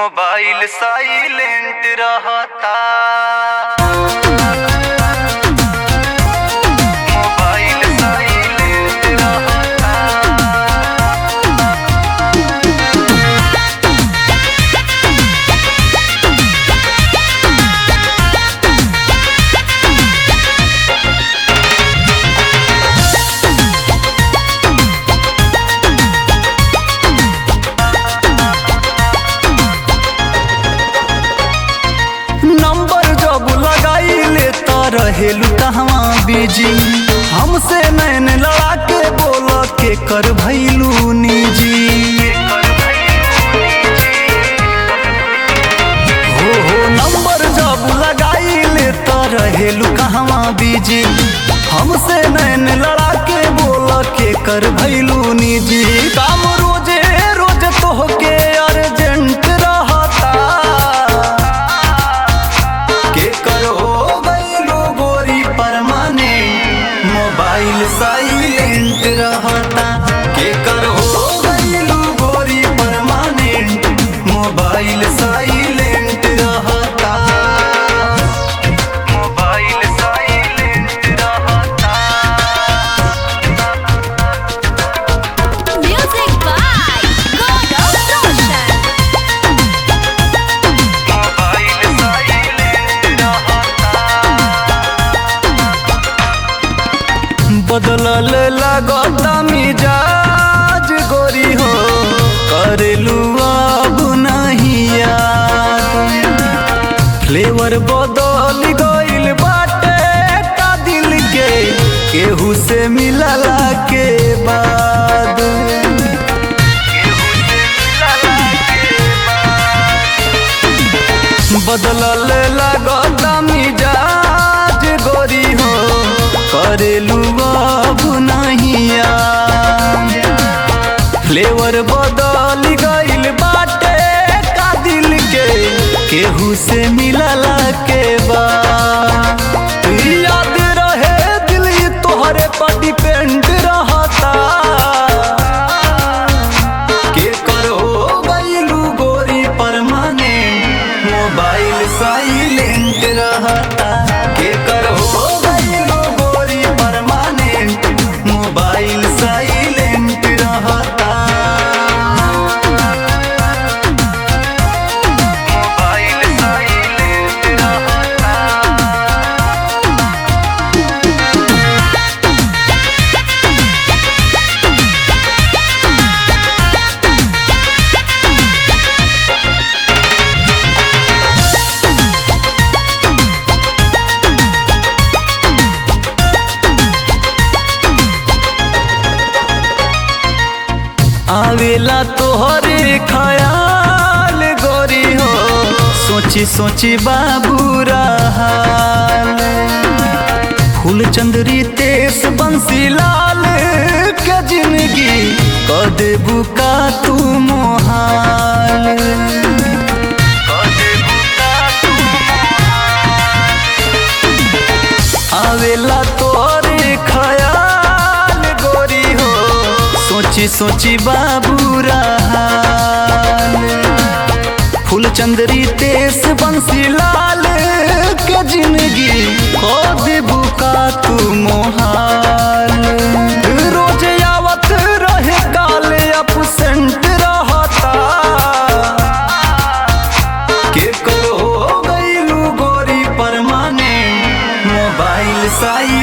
Mobile silent रहता mobile silent रहता number जब लगाइले त रहेलू कहवा बिजी हमसे नैन लड़ा के बोल के कर भैलू निजी हो हो नंबर जब लगाइले त रहेलू कहवा बिजी हमसे नैन लड़ा के बोल के कर भैलू निजी काम रोजे रोज तोहके अर्जेंट रहता के करो गईलो गोरी परमाने मोबाइल साइलेंट रहता के करो गईलो गोरी परमानेंट मोबाइल साइलेंट रहता मोबाइल साइलेंट रहता Music by Gaurav Roshan. Mobile silent रहता बदलल लगता मिजाज गोरी हो करेलू अब नहीं याद फ्लेवर बदल गइल बाटे का दिल के केहू से मिलला के बाद बदलल लगता मिजाज गोरी हो करेलू अब नहीं याद फ्लेवर बदल गइल बाटे का दिल के केहू से मिलला के बाद याद रहे दिल ई तोहरे पर डिपेंड रहता के करो गइलू गोरी परमाने मोबाइल साइलेंट रहता के करो गइलू गोरी परमानेंट मोबाइल साइलेंट रहता मोबाइल साइलेंट रहता आवेला तोहरे ख्याल गोरी हो सोची सोची बाबू हाल फूल चंदरी तेस बंसी लाल के जिंदगी क देबू का तू मोहाल आवेला तोहरे ख्याल गोरी हो सोची सोची बाबू हाल फूल चंदरी तेस बंसी लाल के जिंदगी खो देबू का तू मोहाल रोज आवत रहे काल अपसेंट रहता के करो गईलू गोरी परमाने मोबाइल साई